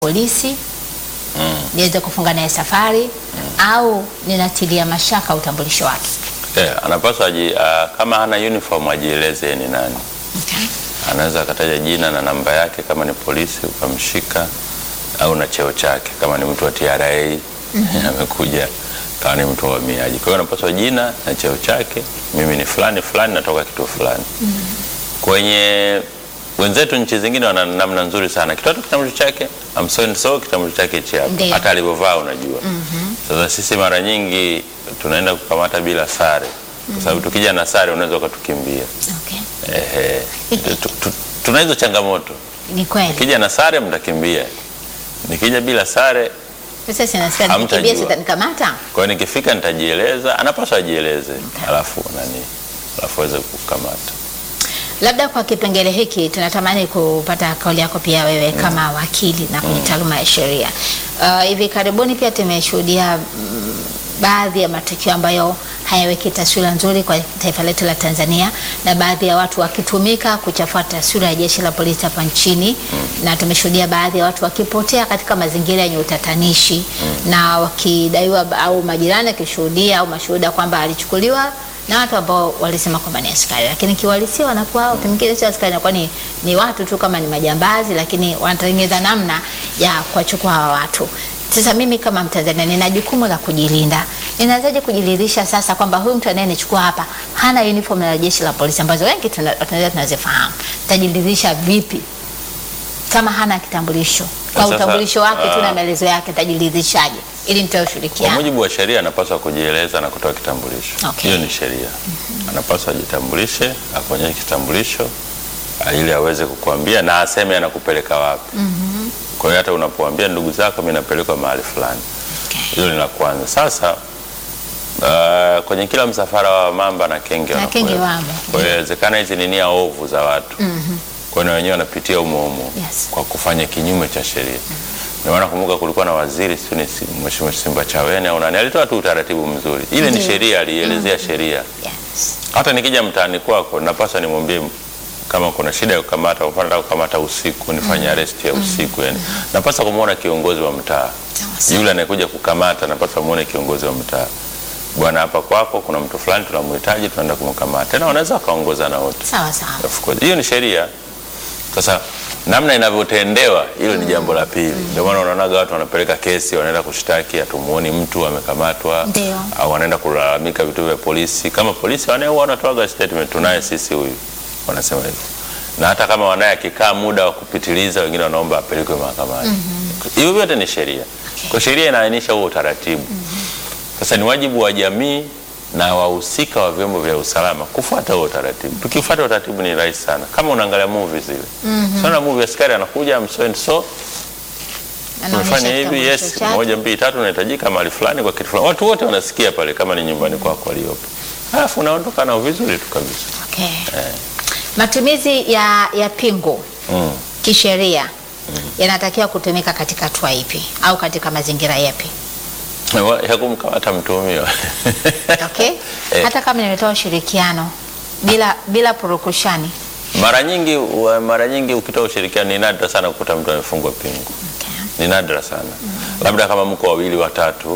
polisi niweze kufunga naye safari au ninatilia mashaka utambulisho wake. Yeah, anapaswa aji, uh, kama hana uniform ajieleze yeye ni nani. Okay. Anaweza akataja jina na namba yake kama ni polisi ukamshika, au na cheo chake kama ni mtu wa TRA amekuja, kama ni mtu wa uhamiaji. Kwa hiyo anapaswa jina na cheo chake, mimi ni fulani fulani, natoka kituo fulani. Kwenye wenzetu nchi zingine wana namna nzuri sana, kitoa tu kitambulisho chake I'm so and so, kitambulisho chake hichi hapa, Ndiyo. hata alivyovaa unajua. Sasa sisi mara nyingi tunaenda kukamata bila sare, kwa sababu tukija na sare unaweza ukatukimbia. Okay. Ehe. Tu- tu- Tuna hizo changamoto. Ni kweli. Nikija na sare mtakimbia, nikija bila sare, Sasa sinasikia Hamtajua. nikimbia sitanikamata. kwa hiyo nikifika nitajieleza, anapaswa ajieleze, alafu nani, alafu aweze kukamata. Labda kwa kipengele hiki tunatamani kupata kauli yako pia wewe kama wakili na kwenye taaluma ya sheria. Uh, hivi karibuni pia tumeshuhudia mm, baadhi ya matukio ambayo hayaweki taswira nzuri kwa taifa letu la Tanzania na baadhi ya watu wakitumika kuchafua taswira ya jeshi la polisi hapa nchini na tumeshuhudia baadhi ya watu wakipotea katika mazingira yenye utatanishi na wakidaiwa au majirani akishuhudia au mashuhuda kwamba alichukuliwa na watu ambao walisema kwamba ni askari, lakini kiuhalisia wanakuwa wakati mwingine sio askari, inakuwa ni, ni watu tu kama ni majambazi, lakini wanatengeneza namna ya kuwachukua hawa watu. Sasa mimi kama Mtanzania nina jukumu la kujilinda. Ninawezaje kujiridhisha sasa kwamba huyu mtu anayenichukua hapa hana uniform la jeshi la polisi ambazo wengi tuna- tunaweza tunazifahamu? Tajiridhisha vipi kama hana kitambulisho? Kwa Sasa, utambulisho wake tu na ah, maelezo yake tajiridhishaje ili nitoe Kwa ushirikiano? mujibu wa sheria anapaswa kujieleza na kutoa kitambulisho. Okay. Hiyo ni sheria. Anapaswa ajitambulishe, akuonyeshe kitambulisho ah, ili aweze kukuambia na aseme anakupeleka wapi. Kwa hiyo hata unapoambia ndugu zako, mimi napelekwa mahali fulani, Okay. hilo ni la kwanza. Sasa uh, kwenye kila msafara wa mamba na kenge Na kenge wanakuwepo. wamo. Kwa hiyo inawezekana hizi ni nia ovu za watu kwa hiyo na wenyewe wanapitia humo humo Yes. kwa kufanya kinyume cha sheria. Ndio maana kumbuka, kulikuwa na waziri sio ni si- Mheshimiwa Simba Chawene au nani, alitoa tu utaratibu mzuri. Ile ni Ndiyo. sheria, alielezea sheria. Yes. Hata nikija mtaani kwako, napaswa nimwambie kama kuna shida ya kukamata, kwa mfano nataka kukamata usiku, nifanye arrest ya usiku, yani napaswa kumwona kiongozi wa mtaa Sawa sawa. yule anayekuja kukamata, napaswa muone kiongozi wa mtaa, bwana, hapa kwako kuna mtu fulani tunamhitaji, tunaenda kumkamata. Tena wanaweza wakaongozana wote. Sawa sawa. Of course. Hiyo ni sheria. Sasa namna inavyotendewa hilo ni jambo la pili. Ndio maana unaonaga watu wanapeleka kesi, wanaenda kushtaki, hatumuoni mtu amekamatwa, Ndio. au wanaenda kulalamika vituo vya polisi. Kama polisi wanaye huwa wanatoaga statement, tunaye sisi huyu, wanasema hivyo. Na hata kama wanaye akikaa muda wa kupitiliza, wengine wanaomba apelekwe mahakamani. Hivyo vyote ni sheria. Okay. Kwa sheria inaainisha huo utaratibu. Sasa ni wajibu wa jamii na wahusika wa vyombo vya usalama kufuata huo utaratibu. Tukifuata utaratibu ni rahisi sana, kama unaangalia movie zile. Mm Sana movie askari anakuja I'm so and so, Anaonyesha tumefanya hivi, kitambulisho yes, chake. moja mbili tatu, unahitajika mahali fulani kwa kitu fulani. Watu wote wanasikia pale, kama ni nyumbani kwako waliopo, halafu unaondoka nao vizuri tu kabisa. Okay. Matumizi ya, ya pingu Mm. kisheria yanatakiwa kutumika katika hatua ipi au katika mazingira yapi? Wa- ya kumkamata mtuhumiwa Okay? Eh. Hata kama nimetoa ushirikiano bila bila purukushani. mara nyingi wa- mara nyingi ukitoa ushirikiano, ni nadra sana kukuta mtu amefungwa pingu. Okay. ni nadra sana labda kama mko wawili watatu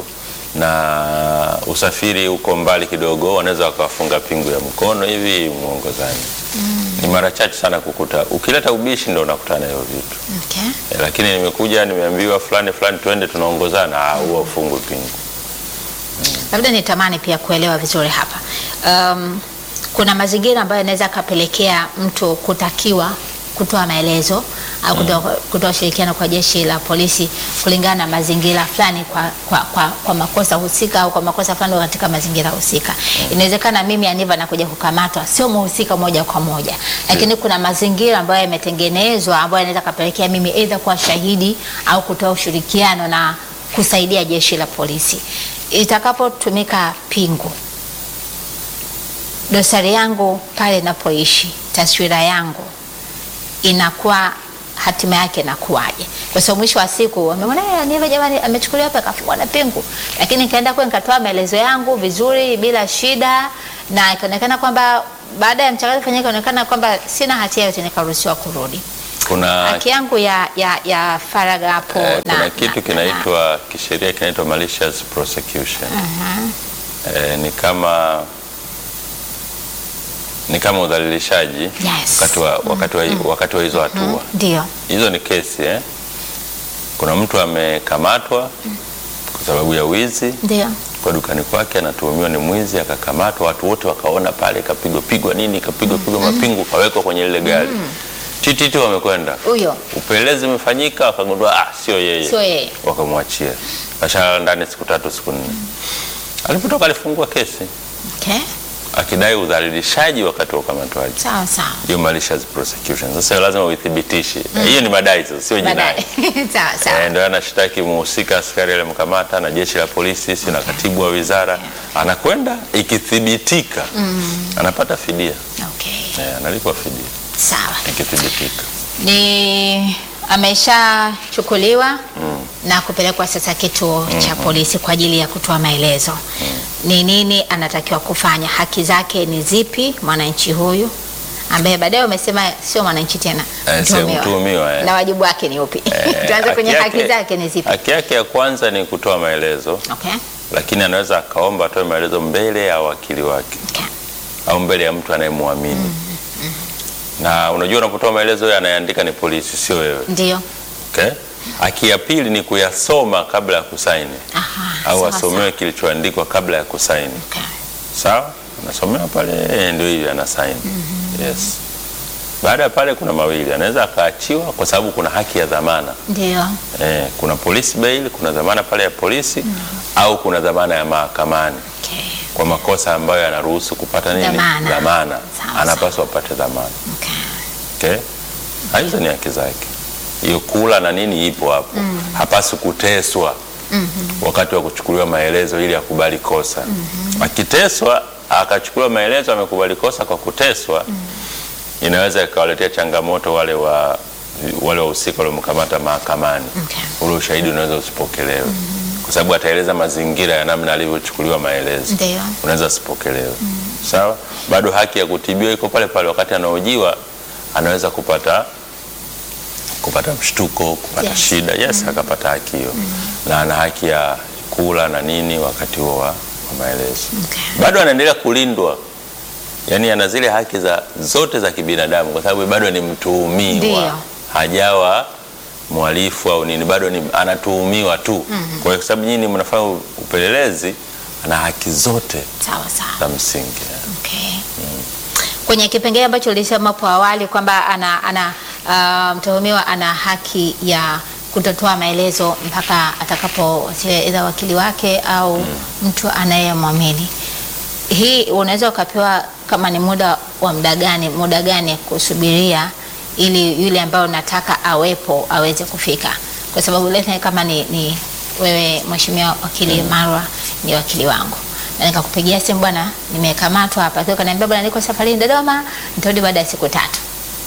na usafiri uko mbali kidogo, wanaweza wakawafunga pingu ya mkono hivi mwongozani. Ni mara chache sana kukuta, ukileta ubishi ndo unakutana na hivyo vitu Okay. e, lakini nimekuja nimeambiwa fulani fulani, twende tunaongozana, ah, huwa ufungwe pingu. Labda nitamani pia kuelewa vizuri hapa. Um, kuna mazingira ambayo yanaweza kapelekea mtu kutakiwa kutoa maelezo au kutoa, kutoa ushirikiano kwa jeshi la polisi kulingana na mazingira fulani kwa, kwa, kwa, kwa makosa husika au kwa makosa fulani katika mazingira husika. Inawezekana mimi Aniva nakuja kukamatwa, sio muhusika moja kwa moja, lakini kuna mazingira ambayo yametengenezwa ambayo yanaweza kapelekea mimi aidha kuwa shahidi au kutoa ushirikiano na kusaidia jeshi la polisi. Itakapotumika pingu, dosari yangu pale napoishi, taswira yangu inakuwa hatima yake inakuwaje? Kwa sababu mwisho wa siku wameona "Eh, Aniva jamani, amechukuliwa hapa akafungwa na pingu, lakini nikaenda kule nikatoa maelezo yangu vizuri bila shida, na ikaonekana kwamba baada ya mchakato kufanyika, ikaonekana kwamba sina hatia yote, nikaruhusiwa kurudi. Kuna haki yangu ya, ya, ya faragha hapo Eh, na- kuna kitu na- kinaitwa kisheria kinaitwa malicious prosecution. Eh, ni kama ni kama udhalilishaji Yes. wakati wa, wakati wa, wakati wa hizo hatua ndio hizo ni kesi eh? Kuna mtu amekamatwa kwa sababu ya wizi ndio kwa dukani kwake, anatuhumiwa ni mwizi, akakamatwa. Watu wote wakaona pale, kapigwa pigwa nini, kapigwa pigwa mapingu, kawekwa kwenye lile gari tititi, wamekwenda huyo upelelezi umefanyika, wakagundua ah, sio yeye, sio yeye wakamwachia. Kashalala ndani siku tatu siku nne. Alipotoka alifungua kesi okay. akidai udhalilishaji wakati wa ukamatwaji, sawa sawa hiyo malicious prosecution. Sasa lazima uithibitishe hiyo, ni madai sasa, sio jinai. baadaye sawa Eh, sawa ndio anashtaki muhusika askari aliyemkamata na jeshi la polisi si na katibu wa wizara, anakwenda ikithibitika, anapata fidia okay. eh, analipwa fidia sawa ikithibitika. ni ameshachukuliwa na kupelekwa sasa kituo cha polisi kwa ajili ya kutoa maelezo ni nini anatakiwa kufanya, haki zake ni zipi, mwananchi huyu ambaye baadaye umesema sio mwananchi tena, Eh, sio mtuhumiwa, eh. na wajibu wake ni upi? Eh, Tuanze kwenye haki haki yake- zake ni zipi? Haki yake ya kwanza ni kutoa maelezo, Okay. lakini anaweza akaomba atoe maelezo mbele ya wakili wake Okay. au mbele ya mtu anayemwamini. Na unajua unapotoa maelezo, yeye anayeandika ni polisi, sio wewe. Ndio. Okay? Haki ya pili ni kuyasoma kabla ya kusaini Aha, au sawa, asomewe kilichoandikwa kabla ya kusaini. Okay. Sawa, anasomewa pale, eh, ndio hivi ana sign. Yes. Baada ya pale kuna mawili, anaweza akaachiwa kwa sababu kuna haki ya dhamana. Ndio. Eh, kuna police bail, kuna dhamana pale ya polisi au kuna dhamana ya mahakamani Okay. kwa makosa ambayo yanaruhusu kupata nini? Dhamana. Dhamana. Sawa, Anapaswa apate dhamana. Okay. Okay? Na hizo ni haki zake. Hiyo kula na nini ipo hapo. Hapaswi kuteswa wakati wa kuchukuliwa maelezo ili akubali kosa. Akiteswa akachukuliwa maelezo amekubali kosa kwa kuteswa, inaweza ikawaletea changamoto wale wa wale wahusika waliomkamata mahakamani. Okay. Ule ushahidi unaweza usipokelewe kwa sababu ataeleza mazingira ya namna alivyochukuliwa maelezo Ndio. unaweza asipokelewe. Sawa, bado haki ya kutibiwa iko pale pale. Wakati anaojiwa anaweza kupata kupata mshtuko, kupata Yes. shida, yes, akapata haki hiyo na ana haki ya kula na nini wakati huo wa, wa maelezo. Okay. Bado anaendelea kulindwa, yaani ana zile haki za zote za kibinadamu, kwa sababu bado ni mtuhumiwa, Ndio. hajawa mhalifu au nini, bado ni anatuhumiwa tu. Kwa hiyo kwa sababu nyinyi mnafanya upelelezi, ana haki zote Sawa sawa. za msingi. Okay. Kwenye kipengele ambacho ulisema hapo awali kwamba ana, ana uh, mtuhumiwa ana haki ya kutotoa maelezo mpaka atakapowasiliana aidha wakili wake au mtu anayemwamini. Hii unaweza ukapewa kama ni muda wa muda gani, muda gani kusubiria ili yule ambaye unataka awepo aweze kufika, kwa sababu let's say kama ni, ni wewe mheshimiwa wakili Marwa ni wakili wangu na nikakupigia simu bwana, nimekamatwa hapa, kwa kaniambia bwana, niko safarini Dodoma, nitarudi baada ya siku tatu,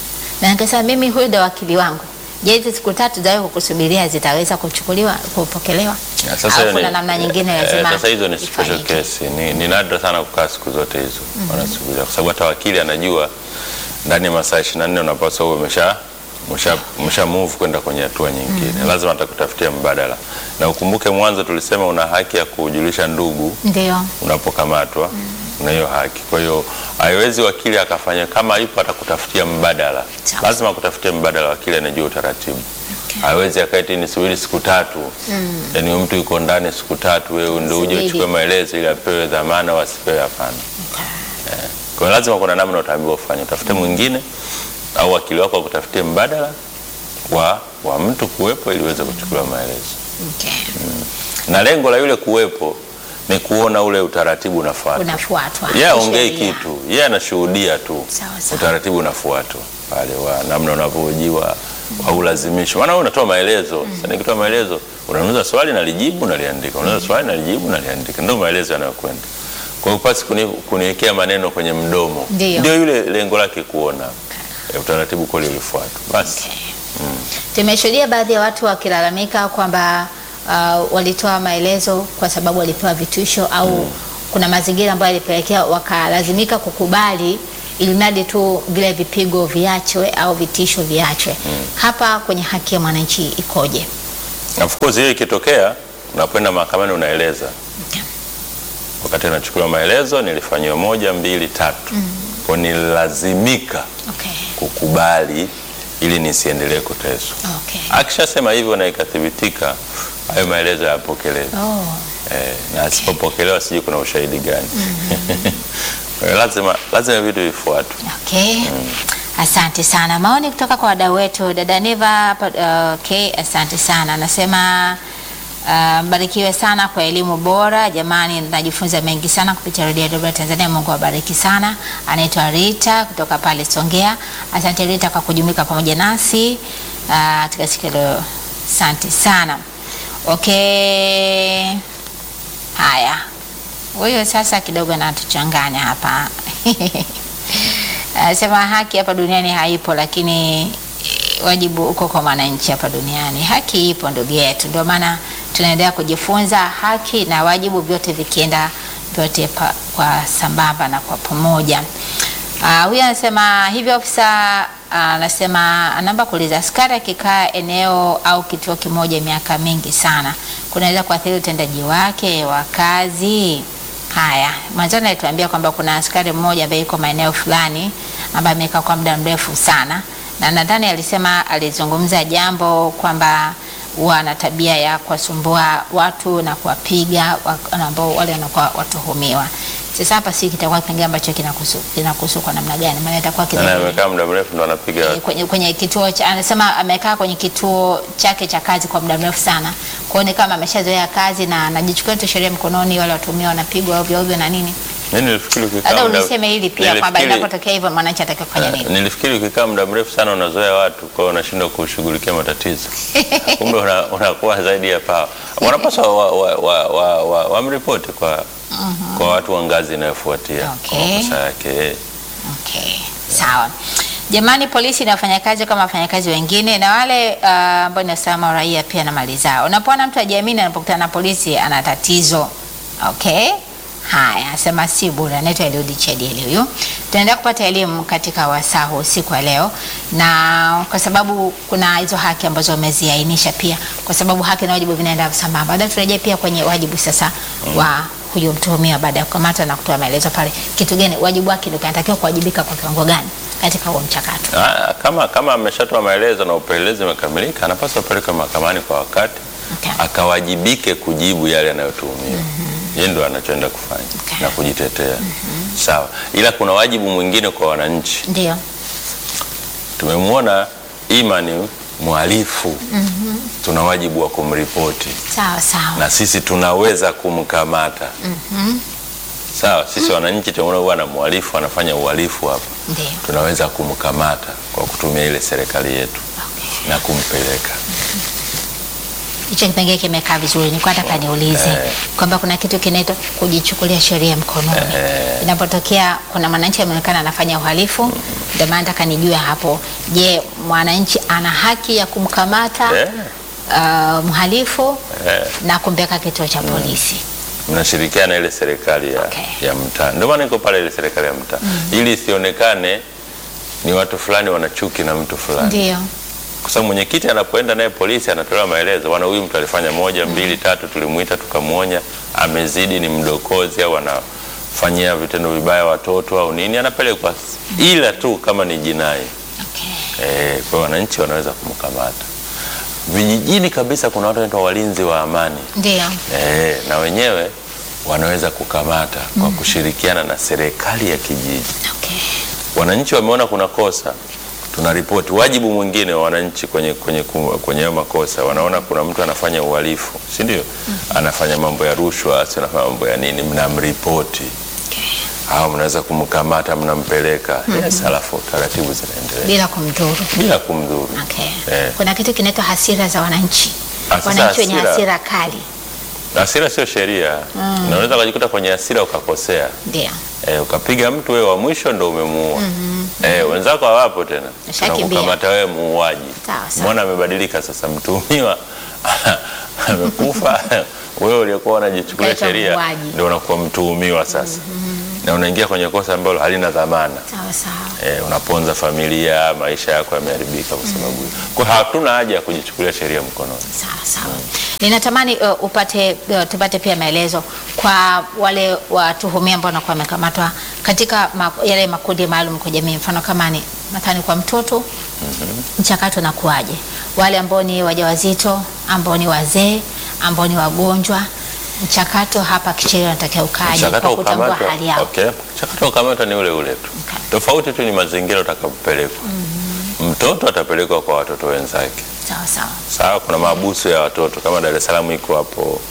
na nikasema mimi huyu ndo wakili wangu. Je, hizi siku tatu za wewe kukusubiria zitaweza kuchukuliwa kupokelewa? Ya, sasa Au hiyo kuna ni- namna nyingine eh, lazima Sasa hizo ni special ifanyike? case. Ni, ni nadra sana kukaa siku zote hizo wanasubiria, kwa sababu hata wakili anajua ndani ya masaa 24 unapaswa uwe umesha umesha umesha move kwenda kwenye hatua nyingine. Lazima atakutafutia mbadala, na ukumbuke mwanzo tulisema una haki ya kujulisha ndugu Ndio. unapokamatwa una hiyo haki. Kwa hiyo haiwezi wakili akafanya kama yupo atakutafutia mbadala, Sawa. lazima akutafutie mbadala. Wakili anajua utaratibu hawezi akaiti nisubiri siku tatu yaani huyu mtu yuko ndani siku tatu, wewe ndio uje Subiri. uchukue maelezo ili apewe dhamana au asipewe? Hapana. Okay. Kwa hiyo lazima kuna namna utaambiwa ufanye, utafute mwingine au wakili wako akutafutie mbadala wa, wa mtu kuwepo ili uweze kuchukuliwa maelezo, Okay. na lengo la yule kuwepo ni kuona ule utaratibu unafuatwa. Unafuatwa. Yeye aongei Kisheria. kitu, yeye anashuhudia tu Sawa, sawa. utaratibu unafuatwa pale wa namna unavyohojiwa au lazimisho. Maana wewe unatoa maelezo. Sasa nikitoa maelezo, unauliza swali nalijibu naliandika, unauliza swali nalijibu naliandika, ndio maelezo yanayokwenda. Kwa hiyo pasi kuni, kuniwekea maneno kwenye mdomo, Ndio. ndio yule lengo lake kuona eh, utaratibu kweli ulifuatwa. Basi Okay. Tumeshuhudia baadhi ya watu wakilalamika kwamba uh, walitoa maelezo kwa sababu walipewa vitisho au kuna mazingira ambayo yalipelekea wakalazimika kukubali ili mradi tu vile vipigo viachwe au vitisho viachwe. Hapa kwenye haki ya mwananchi ikoje? Of course hiyo ikitokea, unakwenda mahakamani unaeleza Okay. wakati anachukuliwa maelezo nilifanyiwa moja mbili tatu, kwa nililazimika Okay. kukubali ili nisiendelee kuteswa. Okay. Akishasema hivyo na ikathibitika, hayo maelezo yapokelewe. Oh. Eh, na asipopokelewa sijui kuna ushahidi gani. Kwa hiyo lazima lazima vitu vifuatwe. Okay. Asante sana. Maoni kutoka kwa wadau wetu. Dada Neva hapa uh, okay, asante sana. Anasema uh, mbarikiwe sana kwa elimu bora. Jamani, najifunza mengi sana kupitia redio ya Dodoma Tanzania. Mungu awabariki sana. Anaitwa Rita kutoka pale Songea. Asante Rita kwa kujumuika pamoja nasi uh, katika siku ya leo. Asante sana. Okay. Haya. Huyo sasa kidogo anatuchanganya hapa. Anasema haki hapa duniani haipo, lakini eh, wajibu uko kwa mwananchi hapa duniani. Haki ipo ndugu yetu, ndio maana tunaendelea kujifunza haki na wajibu, vyote vikienda vyote pa, kwa sambamba na kwa pamoja. Ah, Huyu anasema hivyo ofisa ah, anasema anaomba kuuliza, askari akikaa eneo au kituo kimoja miaka mingi sana kunaweza kuathiri utendaji wake wa kazi? Haya, mwanzoni alituambia kwamba kuna askari mmoja ambaye yuko maeneo fulani ambaye amekaa kwa muda mrefu sana, na nadhani alisema alizungumza jambo kwamba huwa ana tabia ya kuwasumbua watu na kuwapiga wa- ambao wale wanakuwa watuhumiwa. Sasa hapa si kitakuwa kipengele ambacho kinakuhusu kinakuhusu kwa namna gani? Maana itakuwa Na kina amekaa muda mrefu ndo anapiga Eh, watu. kwenye, kwenye kituo cha, anasema amekaa kwenye kituo chake cha kazi kwa muda mrefu sana. Kwa hiyo ni kama ameshazoea kazi na anajichukua tu sheria mkononi, wale watumia wanapigwa ovyo ovyo na nini. Mimi nilifikiri ukikaa Labda muda- uliseme hili pia kwamba nilifikiri- inapotokea hivyo mwananchi atakiwa kufanya Eh, nini? Nilifikiri ukikaa muda mrefu sana unazoea watu, kwa hiyo unashindwa kushughulikia matatizo. Kumbe una- unakuwa zaidi ya pawa. Wanapaswa wa, wa, wa, wa, wa, wamripoti kwa kwa watu wa ngazi inayofuatia kwa Okay. makosa yake. Okay, sawa. Jamani, polisi ni wafanyakazi kama wafanyakazi wengine, na wale uh, ambao ni usalama wa raia pia na mali zao. Unapoona mtu ajiamini anapokutana na polisi ana tatizo. Okay, haya, asema si bure. Anaitwa Eliudi Chedieli huyu. Tunaendelea kupata elimu katika wasaa huu usiku wa leo, na kwa sababu kuna hizo haki ambazo wameziainisha pia, kwa sababu haki na wajibu vinaenda sambamba. Baadaye turejee pia kwenye wajibu sasa wa huyo mtuhumiwa baada ya kukamata na kutoa maelezo pale, kitu gani wajibu wake ndio anatakiwa kuwajibika kwa kiwango gani katika huo mchakato. Ah, kama kama ameshatoa maelezo na upelelezi umekamilika, anapaswa apelekwe mahakamani kwa wakati Okay. akawajibike kujibu yale yanayotuhumiwa. Yeye ndo anachoenda kufanya Okay. na kujitetea. Sawa, ila kuna wajibu mwingine kwa wananchi. Ndio. Tumemwona Imani mhalifu, tuna wajibu wa kumripoti Sawa sawa. na sisi tunaweza kumkamata. Sawa, sisi wananchi tunaona bwana mhalifu anafanya uhalifu hapa, Ndio. tunaweza kumkamata kwa kutumia ile serikali yetu Okay. na kumpeleka. Hicho kipengele kimekaa vizuri. Nilikuwa nataka niulize Eh. kwamba kuna kitu kinaitwa kujichukulia sheria mkononi. Eh. Inapotokea kuna mwananchi ameonekana anafanya uhalifu, ndio maana nataka nijue hapo, je, mwananchi ana haki ya kumkamata Eh, uh, mhalifu eh. na kumpeleka kituo cha polisi? mnashirikiana ile serikali ya, Okay. ya mtaa. Ndio maana iko pale ile serikali ya mtaa ili isionekane ni watu fulani wana chuki na mtu fulani, Ndio. kwa sababu mwenyekiti anapoenda naye polisi anatolewa maelezo, bwana, huyu mtu alifanya moja mbili tatu, tulimuita tukamwonya, amezidi, ni mdokozi au anafanyia vitendo vibaya watoto au nini, anapelekwa, ila tu kama ni jinai Okay. eh, kwa hiyo wananchi wanaweza kumkamata. Vijijini kabisa kuna watu wanaitwa walinzi wa amani Ndio. Eh, na wenyewe wanaweza kukamata kwa kushirikiana na serikali ya kijiji. Okay. Wananchi wameona kuna kosa, tuna ripoti. Wajibu mwingine wa wananchi kwenye kwenye ku- kwenye hayo makosa, wanaona kuna mtu anafanya uhalifu, si ndio? Anafanya mambo ya rushwa, si anafanya mambo ya nini, mnamripoti Okay. au mnaweza kumkamata, mnampeleka. Yes, alafu taratibu zinaendelea Bila kumdhuru. bila kumdhuru. Okay. Eh. Kuna kitu kinaitwa hasira za wananchi. Ah, sasa Wananchi wenye hasira- hasira kali. Hasira sio sheria, unaweza ukajikuta kwenye hasira ukakosea Ndio. Eh, ukapiga mtu wewe wa mwisho ndo umemuua. Eh, wenzako hawapo tena. Ashakimbia. Tunakukamata wewe muuaji. Sawa, sawa. Mbona amebadilika sasa mtuhumiwa amekufa wewe uliokuwa unajichukulia Ukaitwa sheria muuaji. ndio unakuwa mtuhumiwa sasa. na unaingia kwenye kosa ambalo halina dhamana. Sawa sawa. E, unaponza familia, maisha yako yameharibika kwa sababu hiyo. Kwa hiyo hatuna haja ya kujichukulia sheria mkononi. Sawa sawa. Ninatamani uh, upate uh, tupate pia maelezo kwa wale watuhumiwa ambao wanakuwa wamekamatwa katika ma, yale makundi maalum kwa jamii, mfano kama ni mathalan kwa mtoto mchakato unakuwaje? Wale ambao ni wajawazito, ambao ni wazee, ambao ni wagonjwa, mchakato hapa kisheria unatakiwa ukaje Mchakato kwa wa kutambua kukamatwa, hali yao? okay. Mchakato wa kukamatwa ni ule ule tu. Okay. Tofauti tu ni mazingira utakapopelekwa. Mtoto atapelekwa kwa watoto wenzake. Sawa sawa. Sawa, kuna maabusu ya watoto kama Dar es Salaam iko hapo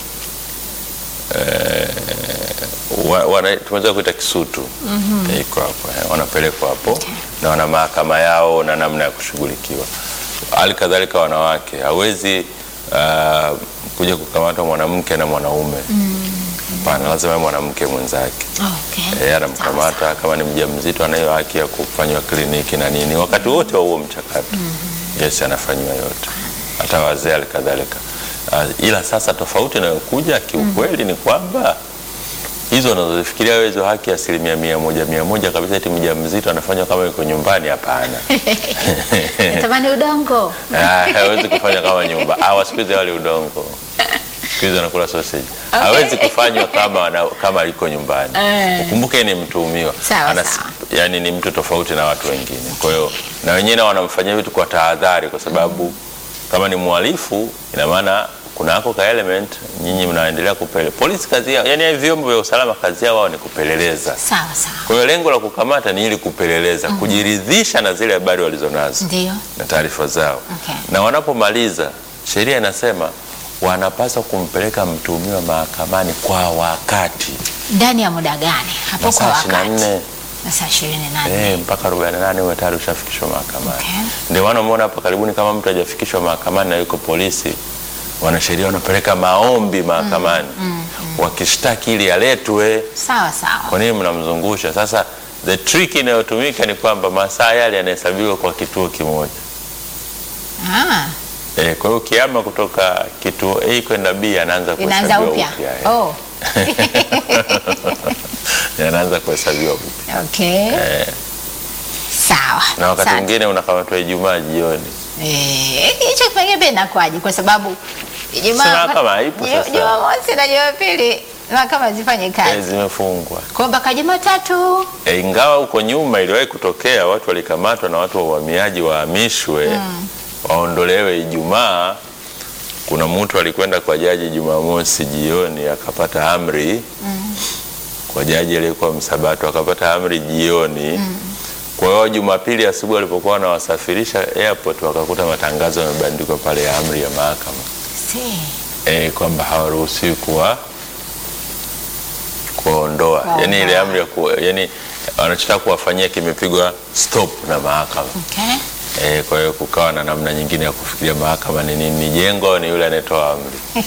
eh, wa- wana- tumeweza kuita Kisutu iko hapo eh, wanapelekwa hapo na wana mahakama yao na namna ya kushughulikiwa. Hali kadhalika wanawake, hawezi ah, kuja kukamatwa mwanamke na mwanaume hapana, lazima awe mwanamke mwenzake Okay. yeye anamkamata kama ni mjamzito, anayo haki ya kufanywa kliniki na nini wakati wote wa huo mchakato. Yes, anafanyiwa yote, hata wazee alikadhalika. Uh, ila sasa tofauti inayokuja kiukweli ni kwamba hizo unazozifikiria wewe hizo haki asilimia mia moja mia moja kabisa, eti mjamzito anafanywa kama yuko nyumbani, hapana. Natamani udongo. Ah, hawezi kufanywa kama nyumba. Ah, siku hizi wale udongo, siku hizi anakula sausage. Hawezi kufanywa kama ana, kama aliko nyumbani. Eh. Ukumbuke ni mtuhumiwa, Sawa, Ana- sawa. yani ni mtu tofauti na watu wengine. Kwa hiyo na wenyewe nao wanamfanyia vitu kwa tahadhari, kwa sababu kama ni mhalifu, ina maana kuna ako ka element, nyinyi mnaendelea kupele polisi kazi yao, yani vyombo vya usalama kazi yao wao ni kupeleleza. Sawa sawa. Kwa hiyo lengo la kukamata ni ili kupeleleza, kujiridhisha na zile habari walizonazo Ndio. na taarifa zao Okay. na wanapomaliza, sheria inasema wanapaswa kumpeleka mtuhumiwa mahakamani kwa wakati, Ndani ya muda gani? Hapo kwa masaa wakati. 24 Masaa 28. eh, mpaka 48 uwe tayari ushafikishwa mahakamani. Okay. Ndio maana umeona hapa karibuni, kama mtu hajafikishwa mahakamani na yuko polisi, wanasheria wanapeleka maombi mahakamani wakishtaki ili aletwe. Sawa sawa. Kwa nini mnamzungusha? Sasa the trick inayotumika ni kwamba masaa yale yanahesabiwa kwa kituo kimoja. Ah, E, kwa hiyo ukiama kutoka kituo A kwenda B anaanza inaanza kuhesabiwa upya. eh. Oh, Yanaanza kuhesabiwa upya okay. Eh, Sawa. na wakati Asante. mwingine unakamatwa Ijumaa jioni. Eh, hicho kipengele pia inakuwaje? Kwa sababu Si Ijumaa mahakama haipo Ju- sasa. Jumamosi na Jumapili mahakama zifanye Eh, kazi. zimefungwa. Kwa mpaka Jumatatu. E, ingawa huko nyuma iliwahi kutokea watu walikamatwa na watu wa uhamiaji wahamishwe waondolewe Ijumaa. Kuna mtu alikwenda kwa jaji Jumamosi jioni akapata amri kwa jaji aliyekuwa Msabato akapata amri jioni. Kwa hiyo Jumapili asubuhi walipokuwa wanawasafirisha airport wakakuta matangazo yamebandikwa pale ya amri ya mahakama Si. e, kwamba hawaruhusiwi kuwa kuwaondoa, Kuwaondoa. yani ile amri ya ku, yani wanachotaka kuwafanyia kimepigwa stop na mahakama Okay. e, kwa hiyo kukawa na namna nyingine ya kufikiria mahakama ni nini, ni jengo au ni yule anayetoa amri.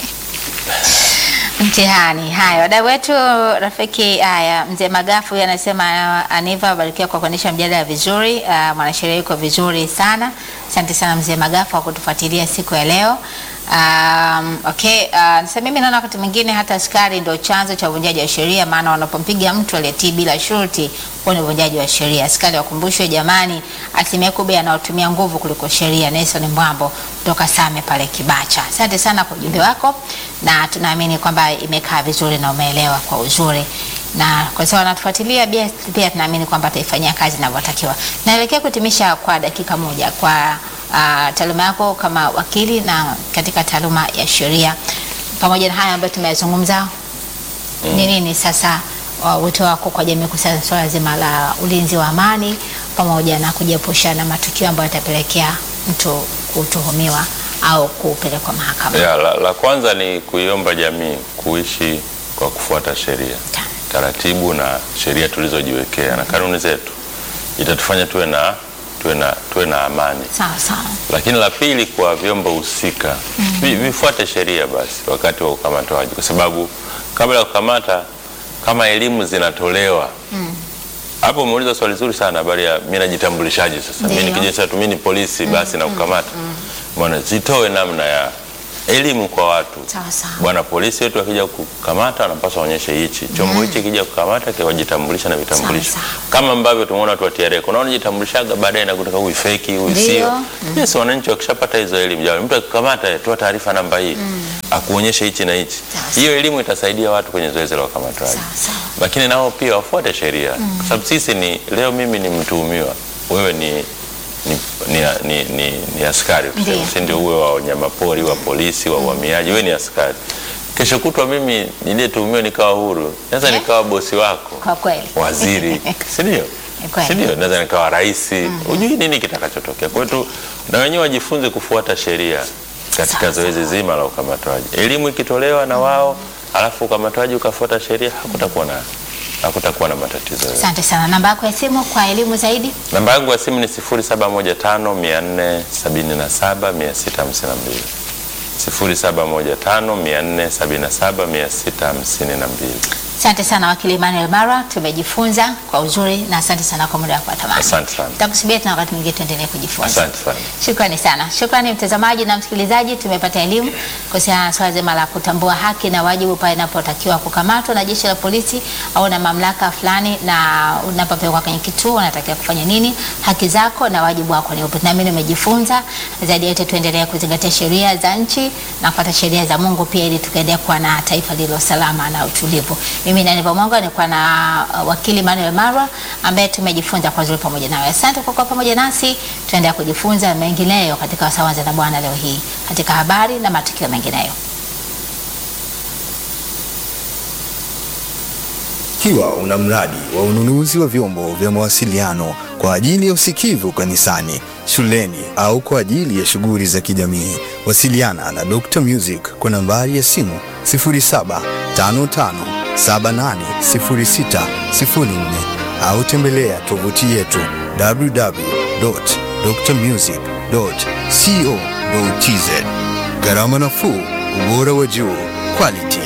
Mtihani. Haya, wadau wetu rafiki. Haya, mzee Magafu huyu anasema uh, Aniva abarikiwa kwa kuendesha mjadala vizuri. Uh, mwanasheria yuko vizuri sana. Asante sana mzee Magafu kwa kutufuatilia siku ya leo. Um, okay, uh, sasa mimi naona wakati mwingine hata askari ndio chanzo cha uvunjaji wa sheria, maana wanapompiga mtu aliyetii bila shurti, huo ni uvunjaji wa sheria. Askari wakumbushwe jamani, asilimia kubwa anaotumia nguvu kuliko sheria. Nelson Mbwambo kutoka Same pale Kibacha. Asante sana kwa ujumbe wako, na tunaamini kwamba imekaa vizuri na umeelewa kwa uzuri, na kwa sababu wanatufuatilia pia, pia tunaamini kwamba ataifanyia kazi inavyotakiwa. Naelekea kutimisha kwa dakika moja kwa uh, taaluma yako kama wakili na katika taaluma ya sheria, pamoja na haya ambayo tumeyazungumza, ni nini sasa uh, wito wako kwa jamii kuhusiana na swala zima la ulinzi wa amani pamoja na kujiepusha na matukio ambayo yatapelekea mtu kutuhumiwa au kupelekwa mahakamani? Ya, la, la kwanza ni kuiomba jamii kuishi kwa kufuata sheria, taratibu na sheria tulizojiwekea na kanuni zetu, itatufanya tuwe na tuwe na tuwe na amani. Sawa sawa. Lakini la pili, kwa vyombo husika vi- vifuate sheria basi wakati wa ukamataji, kwa sababu kabla ya kukamata, kama elimu zinatolewa hapo. Umeuliza swali zuri sana, habari ya mimi najitambulishaje sasa. Mimi Ndiyo. nikija sasa tu mimi ni polisi basi na kukamata, maana zitoe namna ya elimu kwa watu. Sawa sawa. Bwana polisi wetu akija kukamata anapaswa aonyeshe hichi chombo hichi kija kukamata kiwajitambulisha na vitambulisho Sawa, kama ambavyo tumeona watu wa TRA kuna wanajitambulishaga baadaye na kutaka huyu feki huyu Ndio. sio. Yes, wananchi wakishapata hizo elimu jamani, mtu akikamata toa taarifa namba hii akuonyeshe hichi na hichi. Sawa, sawa. Hiyo elimu itasaidia watu kwenye zoezi la ukamataji Sawa, sawa. lakini nao pia wafuate sheria kwa sababu sisi ni leo, mimi ni mtuhumiwa, wewe ni ni, ni, ni, ni, ni askari tuseme, Ndiyo. si ndio? Uwe wa wanyamapori, wa polisi, wa uhamiaji, wewe ni askari. Kesho kutwa mimi niliyetuhumiwa nikawa huru, naweza Eh? nikawa bosi wako, Kwa kweli. waziri, si ndio? Ni kweli. Si ndio? Naweza nikawa rais. Hujui nini kitakachotokea. Kwa hiyo tu na wenyewe wajifunze kufuata sheria katika Sawa, zoezi zima la ukamataji. Elimu ikitolewa na wao, alafu ukamataji ukafuata sheria, hakutakuwa na hakutakuwa na matatizo yoyote. Asante sana. Namba yako ya simu kwa elimu zaidi? Namba yangu ya simu ni 0715 477 652. 0715 477 652. Asante sana wakili Emmanuel Mara, tumejifunza kwa uzuri na asante sana kwa muda wako wa thamani. Asante sana. Tutakusubiria tena wakati mwingine tuendelee kujifunza. Asante sana. Shukrani sana. Shukrani mtazamaji na msikilizaji, tumepata elimu kuhusiana na swala zima la kutambua haki na wajibu pale inapotakiwa kukamatwa na jeshi la polisi au na mamlaka fulani, na unapopelekwa kwenye kituo unatakiwa kufanya nini, haki zako na wajibu wako ni upi. Naamini umejifunza. Zaidi ya yote, tuendelee kuzingatia sheria za nchi na kufuata sheria za Mungu pia, ili tukaendelea kuwa na taifa lililo salama na utulivu. Mimi Nani Pamongo nilikuwa na uh, wakili Manuel Marwa ambaye tumejifunza kwa uzuri pamoja nawe. Asante kwa kuwa pamoja nasi, tuendelea kujifunza mengineyo katika Wasawanza na Bwana leo hii katika habari na matukio mengineyo. Ikiwa una mradi wa ununuzi wa vyombo vya mawasiliano kwa ajili ya usikivu kanisani, shuleni au kwa ajili ya shughuli za kijamii, wasiliana na Dr. Music kwa nambari ya simu 0755780604 au tembelea tovuti yetu www.drmusic.co.tz. Gharama nafuu, ubora wa juu, quality